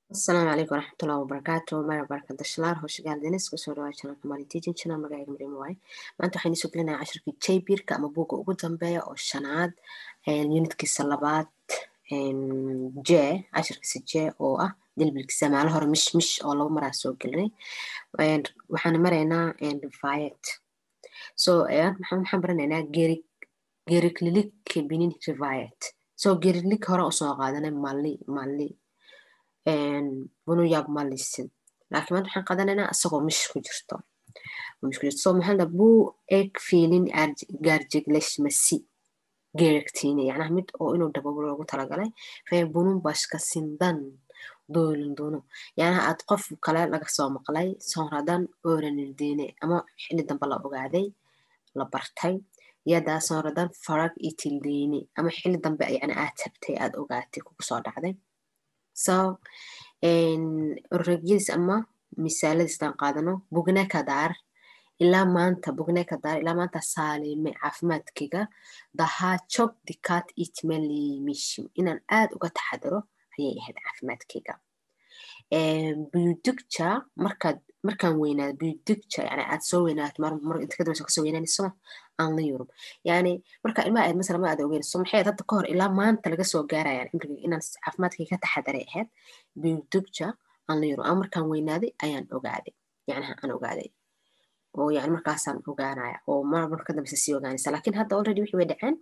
asalaamu calaykum waraxmatullahi wabarakaatu mara barakadashalaar howshigaal denis kusoo dhawaa channelka mali teaching channel magacayga mariim waaye maanta waxaan isoo gelinayaa cashirkii jbirka ama buugga ugu dambeeya oo shanaad unitkiisa labaad j cashirkiisa j oo ah dilbilkiisa maalo hore mish mish oo laba maraa soo gelinay waxaan maraynaa rivayet so waxaan baranaynaa gerig geriklilik binin rivayet so geriklik hore usoo qaadanay mali mali bunu yaab ma lisin laakiin maanta waxaan qaadanaynaa isagoo mish ku jirto mish ku jirto so maxaa bu eg fiilin gaarjegleshmasi geregtiine yacnaha mid oo inuu dababo loogu talagalay fee bunun bashka sindan doolin duno yacnaha aad qof kale laga soo maqlay soonradan ooranirdiine ama xilli dambe la ogaaday la bartay yadaa soonradan farag itildiine ama xilli dambe yani aad tabtay aad ogaatay kugu soo dhacday so oregyadiis ama misaaladiistaan qaadano bugnekadaar ilaa maanta bugnekadaar ilaa maanta saalime caafimaadkayga dahaa jog dikaat itmelimishim inaan aad uga taxadaro ayay ahayd caafimaadkayga buyudugja markaad markaan weynaado buyudugja yani aad soo weynaato mar inta kadambeysa kasoo weynaanayso aan la yurub yani marka ilmaha aad masala ma aad ogeynayso maxay hadda ka hor ilaa maanta laga soo gaarayaan cimriga inaan caafimaadkayga ka taxadaray ahayd buyudugja aan la yurub ama markaan weynaaday ayaan ogaaday yacnaha aan ogaaday oo yani markaasaan ogaanaya oo mar marka ka dambeysa sii ogaanaysa laakiin hadda already wixii way dhaceen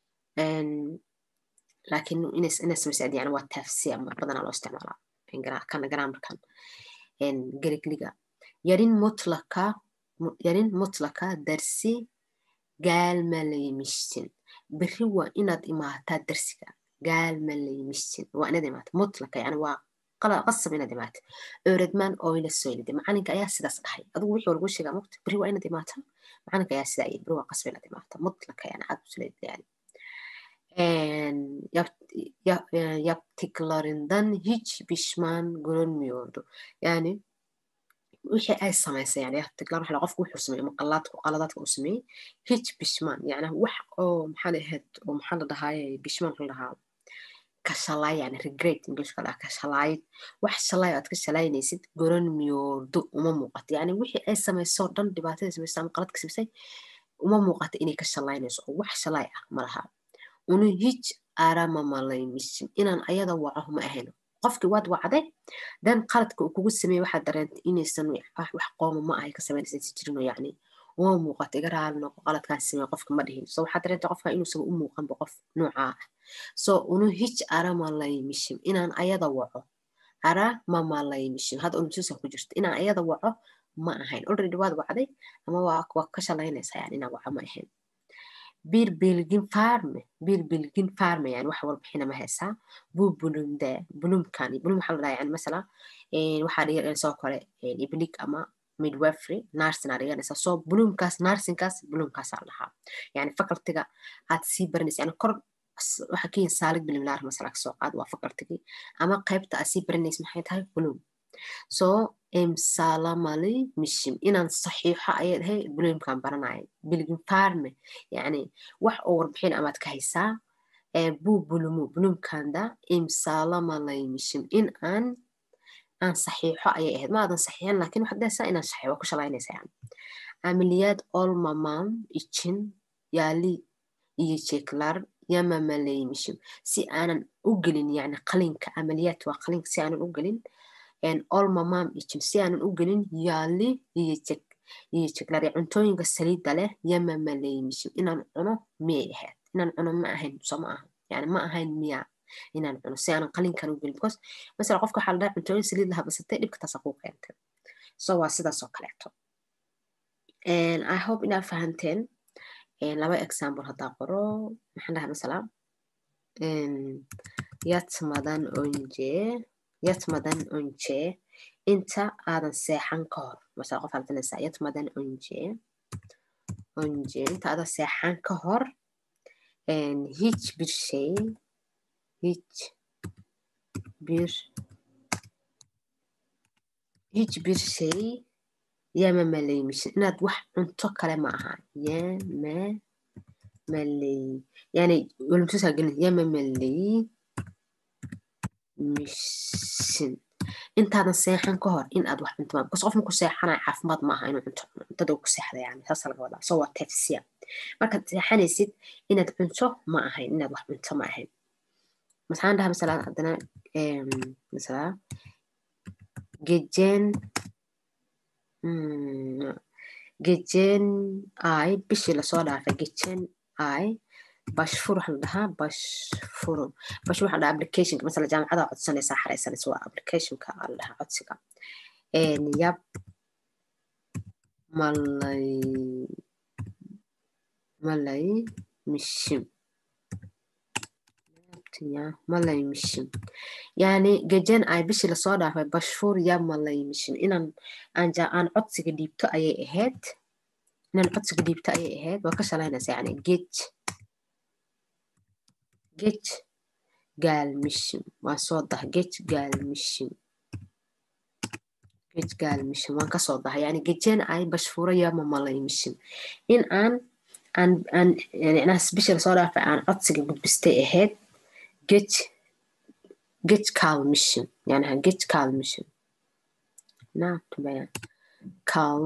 laakiin inay samaysa yani waa taafsi ama badanaa loo isticmaalaa kana grammarkan gerigliga yarin mutlaka yarin mutlaka darsi gaalmalaymishin beri waa inaad imaataa darsiga gaalmalaymishin waa inaad imaata mutlaka yani waa qasab inaad imaata ooradmaan oyla soylide macalinka ayaa sidaas dhahay adigu wixii lagu sheegaa mugta beri waa inaad imaata macalinka ayaa sidaa yiri beri waa qasab inaad imaata mutlaka yani aad usuleyd yani yaptıklarından hiç pişman görünmüyordu. Yani wixii ay samaysay yani yaptıklar waxa qofku wuxuu sameeyey maqalaadku qaladaadka uu sameeyey hiç pişman yani wax oo maxaa ahayd oo maxaa la dhahaayay pişman la dhahaa kashalay yani regret englishka la kashalay wax shalay aad ka shalaynaysid görünmüyordu uma muuqato yani wixii ay samayso dhan dhibaatada samaysay ama qaladka samaysay uma muuqato inay ka shalaynayso oo wax shalay ah ma laha unu hiç aramamaleymişim inaan ayada waco ma ahayn qofkii waad wacday dan qaladka uu kugu sameeyey waxaad dareentay inaysan wax qooma ma ahay ka samaynaysan si jirino yacni uma muuqato iga raali noqo qaladkaan sameeye qofka ma dhihin so waxaad dareentay qofka inuusan u muuqanba qof noocaa ah so unu hiç aramalaymişim inaan ayada waco aramamaleymişim hadda unumsuusa ku jirta inaan ayada waco ma ahayn already waad wacday ama waa ka shalaynaysaa yani inaan waco ma ahayn bir bilgin farme bir bilgin farme yani wax warbixina ma haysaa bu bulumde bulumkani bulum waxaa la dhaha yani masala waxaa dhiganaysa oo kale iblig ama midwifery nursing aa dhiganaysa so bulumkaas nursingkaas bulumkaasaa la dhahaa yani facultiga aad sii baranaysa yani kor waxaa ka yihin saalig bilimlaar masala kasoo qaad waa facultigii ama qaybta aad sii baranaysa maxay tahay bulum so imsalamali mishim inaan saxiixo ayay dhahay bulimkan baranaya bilgin farme yani wax oo warbixin amaad ka haysaa bu bulumu bulumkanda imsalamalay mishim in aan aan saxiixo ayay ahayd ma aadan saxiixin laakiin waxaad dhahaysaa inaan saxiixo waa ku shalaynaysa yani ameliyad olmamam için yali yiyecekler yamamaleymişim si aanan u gelin yani qalinka ameliyad waa qalinka si aanan u gelin olmamam için si aanan u gelin yaali yiyecek yiyecekler cuntooyinka saliidda leh yamamaleymişim inaan cuno miyay ahayd inaan cuno ma ahayn so ma aha yani ma ahayn miya inaan cuno si aanan qalinkan u gelin because masala qofka waxaa la dhaha cuntooyin saliid laha basatay dhibka taasa kuu keentay so waa sidaas oo kaleeto i hope inaad fahanteen laba example haddaa qoro maxaan dhaha masala yatmadan onje yatmadan onje inta aadan seexan ka hor masala qof aldanaysaa yatmadan onje onje inta aadan seexan ka hor hiçbir şey hiç bir hiçbir şey yememeliymişsin inaad wax cunto kale ma aha yememeley yani ölümsüz gelin yememeliymişsin intaadan seexan ka hor in aad wax cunto bas qof marku seexanayo caafimaad maaha inuu cunto cuntada ku seexda yani saasa laga wadaa so waa tefsiya markaad seexanaysid inaad cunto ma ahayn inaad wax cunto ma ahayn maxaan dhaha masala haddana masala gejen gejen ay bishii lasoo dhaafay gejen ay bashfur waxaa la dhahaa bashfuru bashfur waxaa dhahaa applicationka masala jaamacada codsanaysaa xaraysanaysa waa applicationka aa la dhahaa codsiga yab malay malay mishim malay mishim yani gejen ay bishii lasoo dhaafay bashfur yab malay mishim inaan aan codsiga dhiibto ayay ahayd inaan codsiga dhiibto ayay ahayd waa ka shalaynaysa yani gej gej gaalmishim waan soo daha gej gaalmishim gej gaalmishim waan kasoo daha yani gejen ay bashfuro yama malaymishim in aan aan aan micnaha bisha lasoo dhaafay aan codsiga gudbistay ahayd gej gej kaalmishim yanaha gej kaalmishim naatubayan kal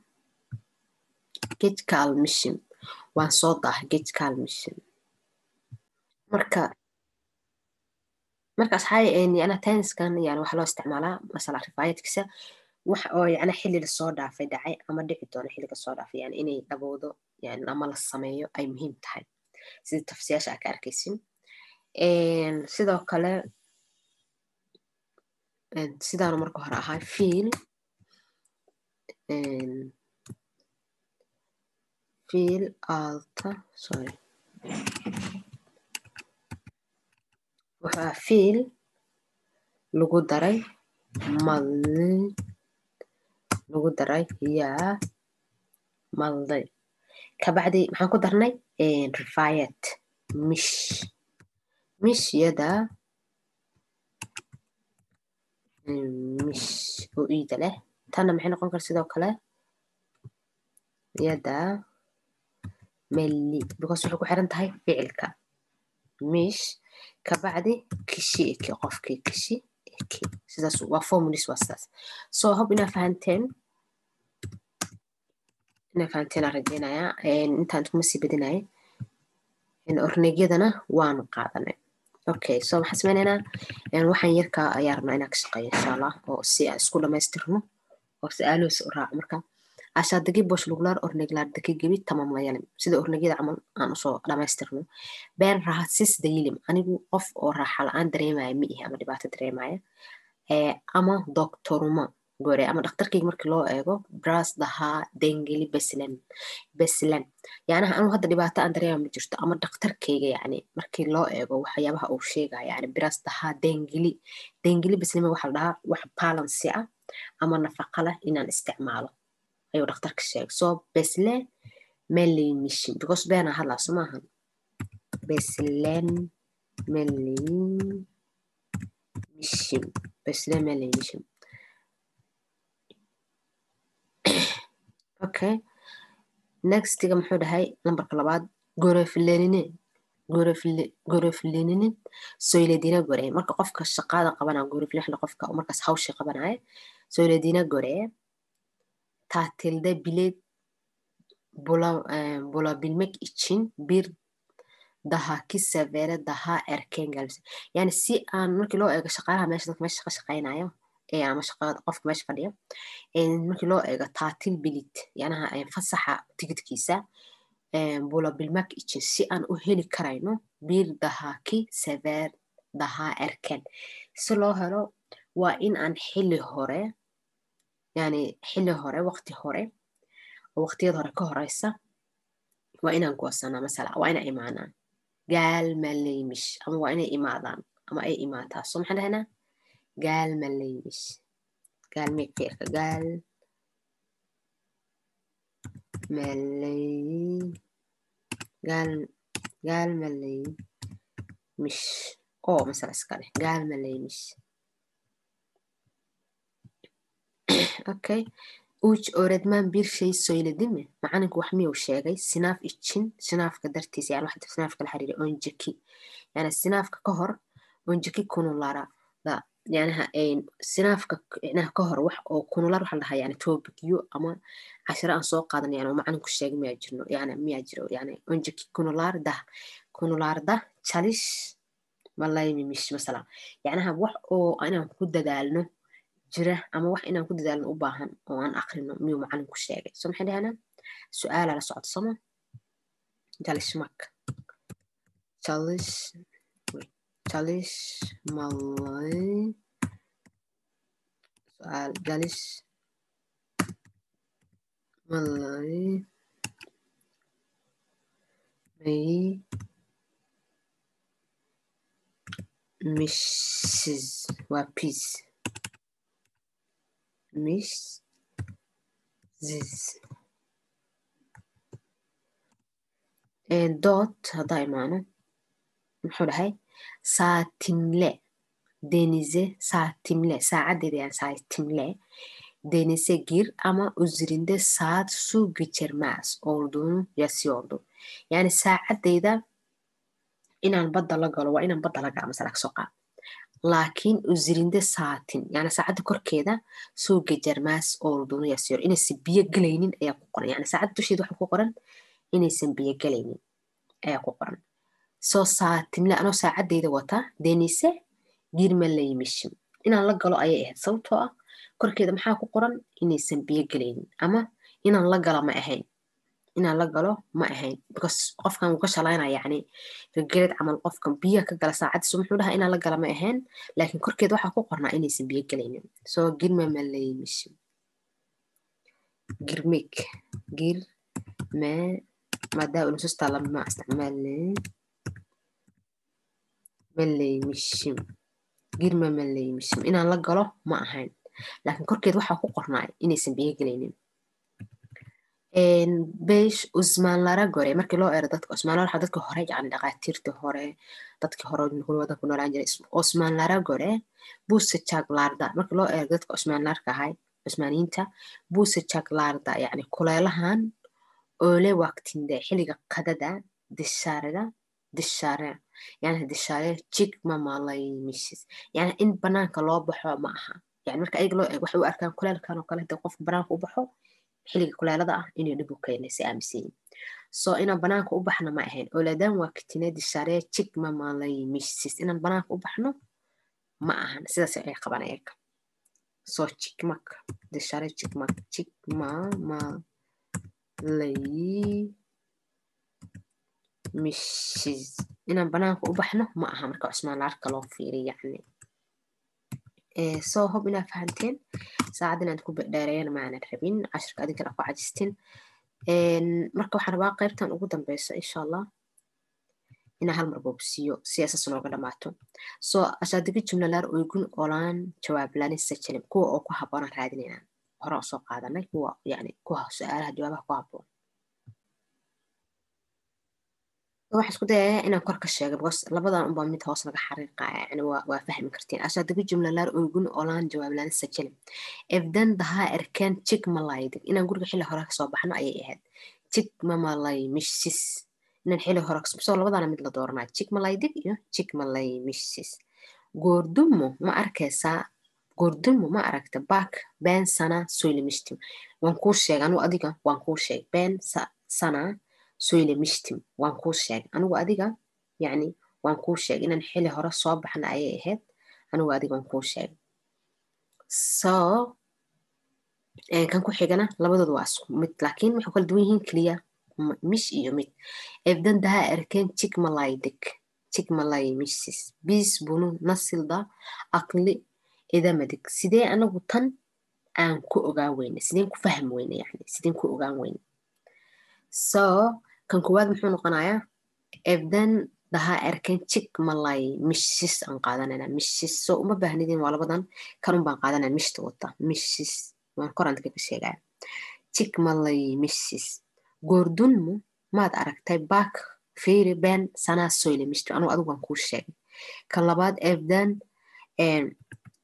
gej kaalmishim waan soo daha gej kaalmishim marka marka asxaabi yana tenniskan yani waxaa loo isticmaalaa masala rifaayadkiisa wax oo yana xilli lasoo dhaafay dhacay ama dhici doono xilli kasoo dhaafay yani inay dhabowdo yani ama la sameeyo ay muhiim tahay sida tafsiyaasha aa ka arkaysin sidoo kale sidaanu marka hore ahaa fiil fiil alta sorry waxaa fiil lagu daray malli lagu daray yaa malday kabacdi maxaan ku darnay rifaayad mish mish yada mish oo iida leh tanna maxay noqon kara sidoo kale yada melli because waxay ku xiran tahay ficilka mish kabacdi kishi eki qofkii kishi eki sidaas waa formulis waa sidaas so hob inaa fahanteen inaa fahanteen aan rajeynayaa intaan kuma sii badinaya ornegyadana waanu qaadanay okay so maxaan sameynaynaa waxaan yarkaa ayaa rabnaa inaan ka shaqeeyo insha allah oo si aan isku dhamaystirno oo si aaloosi u raaco marka aşağıdaki boşluklar örneklerdeki gibi tamamlayalım. Sida örnekyada camal aan usoo dhamaystirno. Ben rahatsız değilim. Anigu qof oo raaxa la-aan dareemaya ma ihi ama dhibaato dareemaya. ama doktoruma gore ama dhakhtarkayga markii loo eego bras dahaa dengeli beslen beslen yacnaha anu hadda dhibaato aan dareema ma jirto ama dhakhtarkayga yani markii loo eego waxyaabaha uu sheegaya yani bras dahaa dengeli dengeli beslen waxa la dhahaa wax balansi ah ama nafaqa leh inaan isticmaalo ayuu dhakhtarka sheegay so besle meleymishin because beenaa hadlaa so maahan beslen meleymishin besle meleymishin okay nextiga muxuu dhahay lambarka labaad goroflenine goroflenine soyledina gore marka qofka shaqada qabanaya goroflexda qofka markaas hawsha qabanaya soyledina gore tatilde bilet bulabilmek için bir dahaki sefere daha erken gelmesi yani si aan markii loo eego shaqaalaha meesha dadka meesha shaqa shaqaynayo ee ama shaqada qofka meesha fadhiya markii loo eego tatil bilit yanaha fasaxa tigidkiisa bulabilmek için si aan u heli karayno bir dahaki sefer daha erken si loo helo waa in aan xili hore yani xili hore waqti hore oo waqtiyada hore ka horeysa waa inaan goosanaa masala waa inaa imaanaa gaal maleymish ama waa inay imaadaan ama ay imaataa so maxaan dhahaynaa gaal maleymish gaal meeg ficilka gaal maley gaal gaal maleymish oo masala iska dheh gaal maleymish okay uj öğretmen bir şey söyledi mi? Macalinku wax miyuu sheegay sinaaf için sinaafka dartiisa yani wax sinaafka la xiriira onjeki yani sinaafka ka hor onjeki konulara da yanaha sinaafka inaha ka hor wax oo kunular waxa la dhahaa yani tobicyo ama cashiro aan soo qaadan yani oo macalinku sheegay miyaa jirno yani miyaa jiro yani onjeki kunularda kunularda chalish malaymimish masala yacnaha wax oo inaan ku dadaalno jira ama wax inaan ku dadaalno u baahan oo aan akrino miyuu macalinku sheegay so maxay dhahanaa su-aala la socdo sama jalishmak chalish chalish malay su'aal jalish malay may mishes waa peace misses dood haddaa imaano muxuu dhahay saatimle denize saatimle saacadeeda yani saatimle denize gir ama uzrinde saat su geçirmez olduğunu yazıyordu yani saacadeyda inaan badda la galo waa inaan badda la gala masala kasoo qaad laakiin uzrinde saatin yani saacadda korkeeda soo gejarmaas olduğunu yazıyor inaysan biyo gelaynin ayaa ku qoran yani saacadda dusheeda waxa ku qoran inaysan biyo gelaynin ayaa ku qoran soo saatimle anoo saacadeyda wata denise girmalayimishim inaan la galo ayay ahayd sababtoo ah korkeeda maxaa ku qoran inaysan biyo gelaynin ama inaan la gala ma ahayn inaan la galo ma ahayn because qofkan wuu ka shalaynaya yani regered camal qofkan biyaha ka gala saacadiisu muxuu dhahaa inaan la gala ma ahayn laakiin korkeeda waxaa ku qornaa inaysan biyo gelaynin soo girmamaleyimishim girmik girme madaa unususta lama isticmaale maleyimishim girma maleyimishim inaan la galo ma ahayn laakiin korkeed waxaa ku qornaa inaysan biyo gelaynin besh usmaanlara gore markii loo eero dadka usmaanlara waxaa dadka hore yani dhaqaatiirta hore dadkii hore wadanku noolaan jiray usmaanlara gore buse jaglarda markii loo eero dadka usmaanlarka ahay cusmaaniyiinta buse jaglarda yani kuleelahan oole waqtinde xilliga qadada dishaarada dishaare yani dishaare jig mamalaymishes yani in banaanka loo baxo ma aha yani marka ayaga loo eego waxay u arkaan kuleelkan oo kale hadii qofka banaanka u baxo xilliga kuleelada ah inay dhib u keenaysa aaminsan so inaan banaanka u baxno ma ahayn olaadaan waa kitine dishaare jig mamalaymishes inaan banaanka u baxno ma ahan sidaas ay qaban ayaga so jigmak dishaare jigmak jig mamalay mishes inaan banaanka u baxno ma aha marka cusmaanlaarka loo fiiriy yani soo hob inaa fahanteen saacad inaad ku dheereeyana maanan rabin cashirka adinkana ku cajistin marka waxaan rabaa qaybtan ugu dambeysa insha allah inaa hal mar boobsiiyo si asas nooga dhamaato soo asaadigi jumlalaar oygun olaan jawaablaani sajalim kuwa oo ku habboonaan raadinaynaan hore oo soo qaadanay kuwa yani kuwa su-aalaha jawaabaha ku habboon waxaa isku dayayaa inaan kor ka sheego because labadan unbaa mid hoos laga xariiqaya yani waa fahmi kartiin asaadigi jumlalaar oygun olaan jawaablaani sajalim evdan dahaa erkeen jig malaydig inaan guriga xilli hore kasoo baxno ayay ahayd jig mamalay mishsis inaan xilli hore soo labadana mid la dooranaa jig malaydig iyo jig malay mishsis goordumo ma arkaysaa goordumo ma aragta bak been sana soylemishtim waan kuu sheegay anugu adiga waan kuu sheegay been sana soylemishtim waan kuu sheegay anigu adiga yani waan kuu sheegay inaan xili hore soo baxna ayay ahayd anigu adiga waan kuu sheegay so kan ku xigana labadooda waa isku mid laakiin waxay kala duwan yihiin keliya mish iyo mid evdan daha erken chikmalaydik chikmalay mishsis bis bunu nasilda aqli idamadig sidee anagu tan aan ku ogaan weyne sideen ku fahmi weyne yani sideen ku ogaan weyne so kan koowaad muxuu noqonayaa evdan daha erken chikmalay mishsis aan qaadanayna mishsis so uma baahnidin waa labadan kan un baan qaadanaya mishta wata mishsis waan korantka ka sheegaya chikmalay mishsis goordunmu maad aragtay bak fiiri been sanaa soyle mishto anugu adigu waan kuu sheegay kan labaad evdan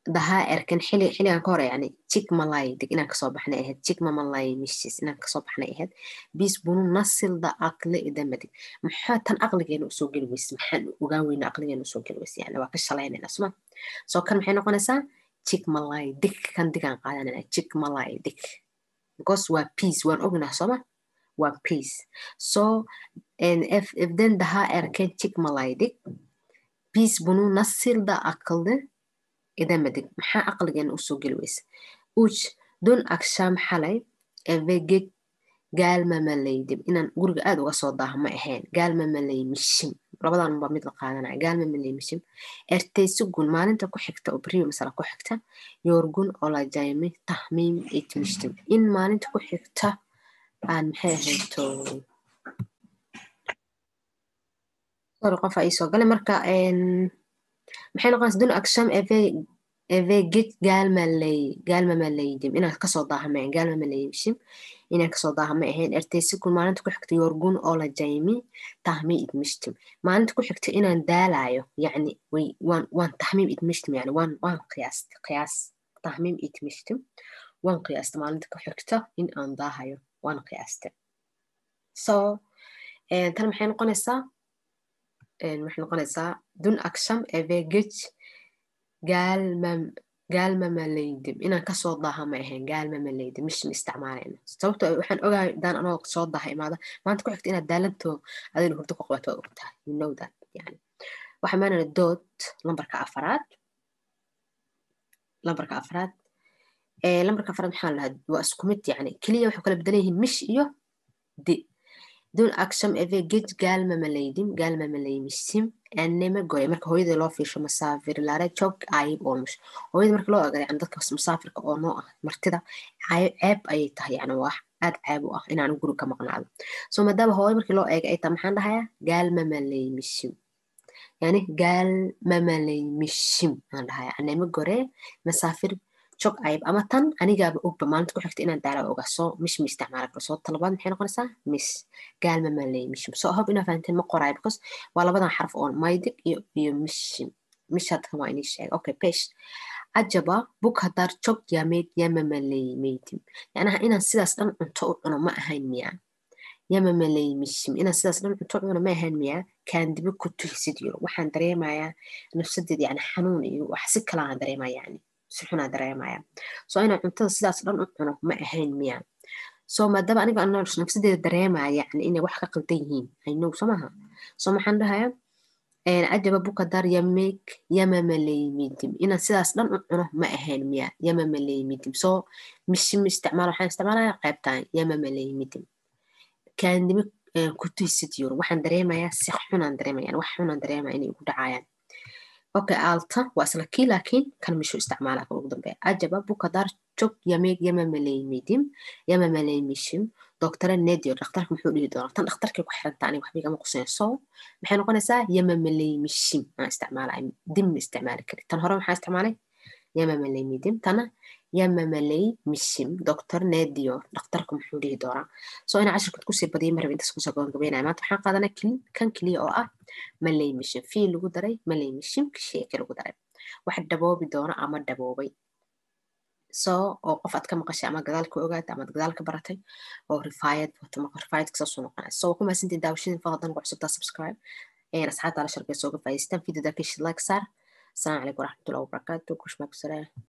dahaa erkan xili xiligan ka hore yani chikmalay deg inaan kasoo baxnay ahayd chikmamalay mishis inaan kasoo baxnay ahayd bis bunu nasilda aqli idamadig maxaa tan aqligeena usoo geli weyse maxaan ogaan weyna aqligeena usoo geli weyse yani waa ka shalaynayna suma soo kan maxay noqonaysaa chikmalay dig kan digaan qaadanayna chikmalay dig because waa peace waan ognaa sooma waa peace so if if then dahaa erkan chikmalay dig bis bunu nasilda aqli idamadig maxaa aqligeena usoo geli weyse uj dun akshaam xalay evegeg gaalmamalaydim inaan guriga aad uga soo daaha ma ahayn gaalmamalay mishim labadan ba mid la qaadanaya gaalmamalay mishim ertaysugun maalinta ku xigta oo beriyo masala ku xigta yoorgun olajaymi tahmiim itmishtim in maalinta ku xigta aan maxay ahayto sorry qofa ii soo galay marka maxay noqonaysa dun aksham evegeg gaalmalay gaalmamalaydim inaan kasoo daaha ma ahayn gaalmamalayshim inaan kasoo daaha ma ahayn ertaysikun maalinta ku xigta yorgun oola jaymi tahmi idmishtim maalinta ku xigta inaan daalayo yani waan waan tahmiim idmishtim yani waan waan qiyaast qiyaas tahmiim idmishtim waan qiyaasta maalinta ku xigta in aan daahayo waan qiyaaste so tan maxay noqonaysaa waxay noqonaysaa dun aksham evegej gaalmamalaydim inaan kasoo daaha ma ahayn gaalmamalaydim mishim isticmaalayna sababto waxaan ogahay daan anoo soo daaha imaada maanta ku xigta inaad daalanto adina hurdo ku qabato waa ogtahay you know that yani waxaa maanana dood lambarka afaraad lambarka afraad lambarka afraad maxaa lahaa waa isku mid yani keliya waxay kala bedelan yihiin mish iyo di dun aksham evegej gaalmamalaydim gaalmamalaymisim anema goy marka hooyada loo fiirsho masaafir laare jog ayib olmush hooyada marka loo ogada yani dadka musaafirka oo noo ah martida ceeb ayay tahay yani waa aad ceeb u ah inaan guri ka maqnaado so maadaama hooyo markii loo eega ay tahay maxaan dhahayaa gaalmamalaymishim yani gaalmamalaymishim aan dhahayaa anema gore masaafir jog ayib ama tan anigaaba ogba maalinta ku xigta inaan daala oga soo mish mi isticmaala karo soo talabaad maxay noqonaysaa mish gaalmamalay mishim so hob inaa fahanteen ma qoraay because waa labadan xarf oo maydig iyo iyo mishim mish hadkan waa inii sheega okay pesh ajaba buk hadar jog yameed yamamalay meydim yacnaha inaan sidaas dhan cunto u cuno ma ahayn miyaa yamamalay mishim inaan sidaas dhan cunto u cuno ma ahayn miyaa kaandibo ku tuhisid yiro waxaan dareemayaa nafsadeed yani xanuun iyo wax si kalaan dareemaya yani si xunaa dareemaya so inaan cuntada sidaas dhan u cuno ma ahayn miya so maadaama aniga nafsadeeda dareemaya yani inay wax ka qaldan yihiin aynow so maha so maxaan dhahaya cajaba bukadar yameeg yamamalaymidim inaan sidaas dhan u cuno ma ahayn miya yamamalaymidim so mishim isticmaal waxaan isticmaalaya qaybtan yamamalaymidim kaandimo kutuhisid yuro waxaan dareemayaa si xunaan dareemaya yani wax xunaan dareemaya inay igu dhacayaan okay alta waa isla kii laakiin kan mishu isticmaala kan ugu dambeeya ajaba bukadar jog yameeg yamamalaymidim yamamalaymishim doctore nedio dhakhtarka muxuu dhihi doonaa tan dhakhtarkay ku xiranta aniga waxba igama qusayn so maxay noqonaysaa yamamalaymishim aan isticmaalay dim ma isticmaali kari tan hore maxaa isticmaalay yamamalaymidim tana yamamalay mishim doctor nedio dhakhtarka muxuu dhihi doonaa so ina cashirkood kusii badiyay maraba intaas kusoo gabagabeynaya maanta waxaan qaadanaa kan keliya oo ah malay mishim fii lagu daray malay mishim sheeke lagu daray wax daboobi doona ama daboobay so oo qof aad ka maqashay ama gadaal ka ogaatay ama gadaal ka baratay oo rifaayad wato rifaayad kasoo noqonaya so ku mahadsantiin daawashadin fadlan ku cusubtaa subscribe asxaabta la sharkay sooga faa'iidaystaan videoda kishi like saar السلام عليكم ورحمة الله وبركاته كل ما